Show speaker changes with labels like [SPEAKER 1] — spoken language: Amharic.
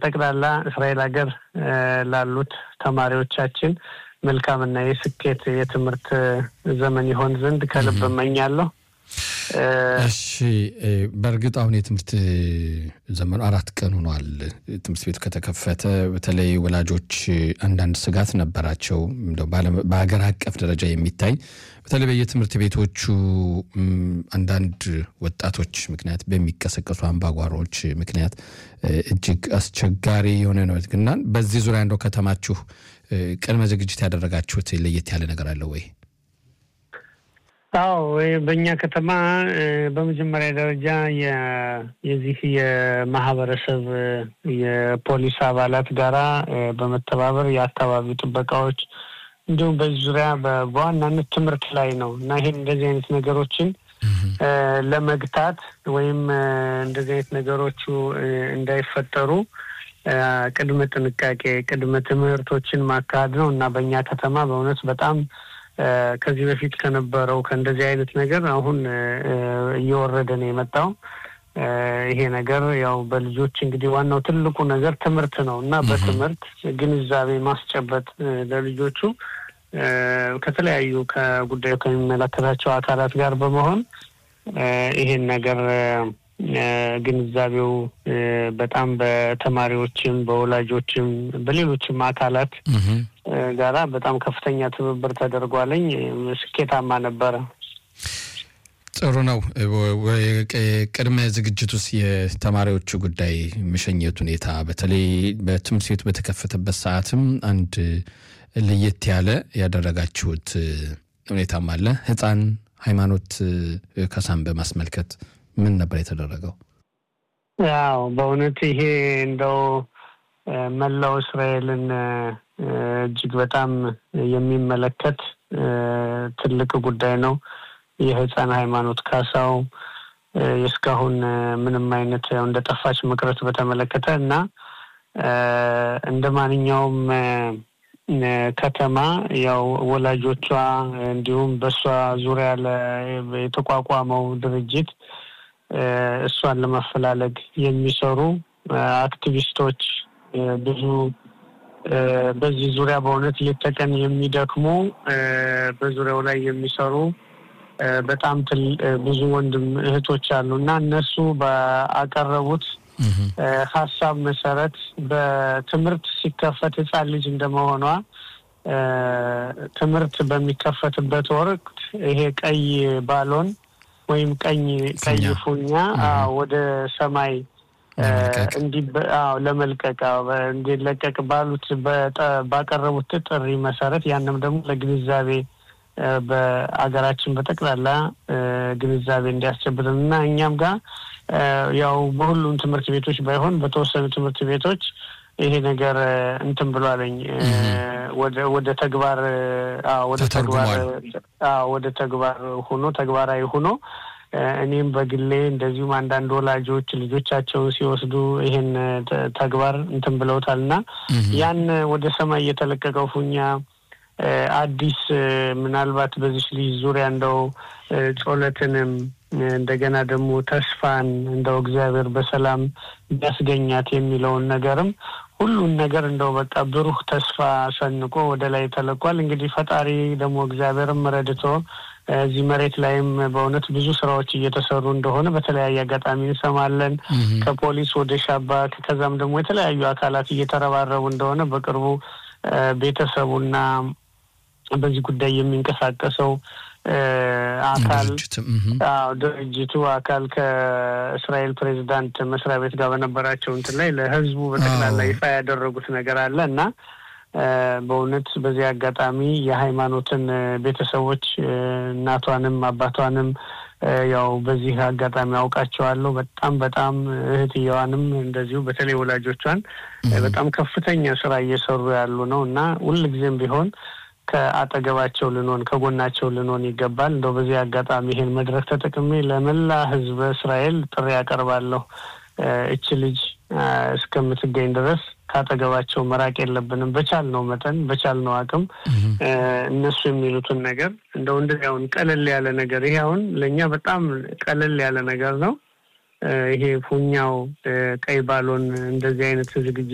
[SPEAKER 1] ጠቅላላ እስራኤል ሀገር ላሉት ተማሪዎቻችን መልካምና የስኬት የትምህርት ዘመን ይሆን ዘንድ ከልብ እመኛለሁ።
[SPEAKER 2] እሺ፣ በእርግጥ አሁን የትምህርት ዘመኑ አራት ቀን ሆኗል። ትምህርት ቤቱ ከተከፈተ በተለይ ወላጆች አንዳንድ ስጋት ነበራቸው። በሀገር አቀፍ ደረጃ የሚታይ በተለይ በየትምህርት ቤቶቹ አንዳንድ ወጣቶች ምክንያት በሚቀሰቀሱ አምባጓሮዎች ምክንያት እጅግ አስቸጋሪ የሆነ ነው እና በዚህ ዙሪያ እንደው ከተማችሁ ቅድመ ዝግጅት ያደረጋችሁት ለየት ያለ ነገር አለ ወይ?
[SPEAKER 1] አዎ በእኛ ከተማ በመጀመሪያ ደረጃ የዚህ የማህበረሰብ የፖሊስ አባላት ጋራ በመተባበር የአካባቢ ጥበቃዎች እንዲሁም በዚህ ዙሪያ በዋናነት ትምህርት ላይ ነው እና ይህን እንደዚህ አይነት ነገሮችን ለመግታት ወይም እንደዚህ አይነት ነገሮቹ እንዳይፈጠሩ ቅድመ ጥንቃቄ ቅድመ ትምህርቶችን ማካሄድ ነው እና በእኛ ከተማ በእውነት በጣም ከዚህ በፊት ከነበረው ከእንደዚህ አይነት ነገር አሁን እየወረደ ነው የመጣው። ይሄ ነገር ያው በልጆች እንግዲህ ዋናው ትልቁ ነገር ትምህርት ነው እና በትምህርት ግንዛቤ ማስጨበጥ ለልጆቹ ከተለያዩ ከጉዳዩ ከሚመለከታቸው አካላት ጋር በመሆን ይሄን ነገር ግንዛቤው በጣም በተማሪዎችም በወላጆችም በሌሎችም አካላት ጋራ በጣም ከፍተኛ ትብብር ተደርጓለኝ። ስኬታማ ነበረ።
[SPEAKER 2] ጥሩ ነው። ቅድመ ዝግጅት ውስጥ የተማሪዎቹ ጉዳይ መሸኘት ሁኔታ በተለይ በትምህርት ቤቱ በተከፈተበት ሰዓትም አንድ ለየት ያለ ያደረጋችሁት ሁኔታም አለ። ህፃን ሃይማኖት ከሳን በማስመልከት ምን ነበር የተደረገው?
[SPEAKER 1] ያው በእውነት ይሄ እንደው መላው እስራኤልን እጅግ በጣም የሚመለከት ትልቅ ጉዳይ ነው። የህፃን ሃይማኖት ካሳው እስካሁን ምንም አይነት እንደ ጠፋች መቅረት በተመለከተ እና እንደ ማንኛውም ከተማ ያው ወላጆቿ እንዲሁም በእሷ ዙሪያ የተቋቋመው ድርጅት እሷን ለማፈላለግ የሚሰሩ አክቲቪስቶች ብዙ በዚህ ዙሪያ በእውነት ሌት ተቀን የሚደክሙ በዙሪያው ላይ የሚሰሩ በጣም ብዙ ወንድም እህቶች አሉ እና እነሱ ባቀረቡት ሀሳብ መሰረት በትምህርት ሲከፈት ህፃን ልጅ እንደመሆኗ ትምህርት በሚከፈትበት ወቅት ይሄ ቀይ ባሎን ወይም ቀኝ ቀይ ፉኛ ወደ ሰማይ ለመልቀቅ እንዲለቀቅ ባሉት ባቀረቡት ጥሪ መሰረት ያንም ደግሞ ለግንዛቤ በአገራችን በጠቅላላ ግንዛቤ እንዲያስጨብጥን እና እኛም ጋር ያው በሁሉም ትምህርት ቤቶች ባይሆን በተወሰኑ ትምህርት ቤቶች ይሄ ነገር እንትን ብሏለኝ ወደ ተግባር ወደ ተግባር ወደ ተግባር ሆኖ ተግባራዊ ሆኖ እኔም በግሌ እንደዚሁም አንዳንድ ወላጆች ልጆቻቸውን ሲወስዱ ይሄን ተግባር እንትን ብለውታል እና ያን ወደ ሰማይ የተለቀቀው ፉኛ አዲስ ምናልባት በዚህ ልጅ ዙሪያ እንደው ጾለትንም እንደገና ደግሞ ተስፋን እንደው እግዚአብሔር በሰላም ቢያስገኛት የሚለውን ነገርም ሁሉን ነገር እንደው በቃ ብሩህ ተስፋ ሰንቆ ወደ ላይ ተለቋል። እንግዲህ ፈጣሪ ደግሞ እግዚአብሔርም ረድቶ እዚህ መሬት ላይም በእውነት ብዙ ስራዎች እየተሰሩ እንደሆነ በተለያየ አጋጣሚ እንሰማለን። ከፖሊስ ወደ ሻባክ ከዛም ደግሞ የተለያዩ አካላት እየተረባረቡ እንደሆነ በቅርቡ ቤተሰቡና በዚህ ጉዳይ የሚንቀሳቀሰው አካል ድርጅቱ አካል ከእስራኤል ፕሬዚዳንት መስሪያ ቤት ጋር በነበራቸው እንትን ላይ ለሕዝቡ በጠቅላላ ይፋ ያደረጉት ነገር አለ እና በእውነት በዚህ አጋጣሚ የሃይማኖትን ቤተሰቦች እናቷንም አባቷንም ያው በዚህ አጋጣሚ አውቃቸዋለሁ። በጣም በጣም እህትየዋንም እንደዚሁ በተለይ ወላጆቿን በጣም ከፍተኛ ስራ እየሰሩ ያሉ ነው እና ሁልጊዜም ቢሆን ከአጠገባቸው ልንሆን ከጎናቸው ልንሆን ይገባል። እንደው በዚህ አጋጣሚ ይሄን መድረክ ተጠቅሜ ለመላ ህዝበ እስራኤል ጥሪ ያቀርባለሁ። እች ልጅ እስከምትገኝ ድረስ ከአጠገባቸው መራቅ የለብንም። በቻልነው መጠን በቻልነው አቅም እነሱ የሚሉትን ነገር እንደው እንደዚህ አሁን ቀለል ያለ ነገር ይሄ አሁን ለእኛ በጣም ቀለል ያለ ነገር ነው። ይሄ ፉኛው ቀይ ባሎን እንደዚህ አይነት ዝግጅት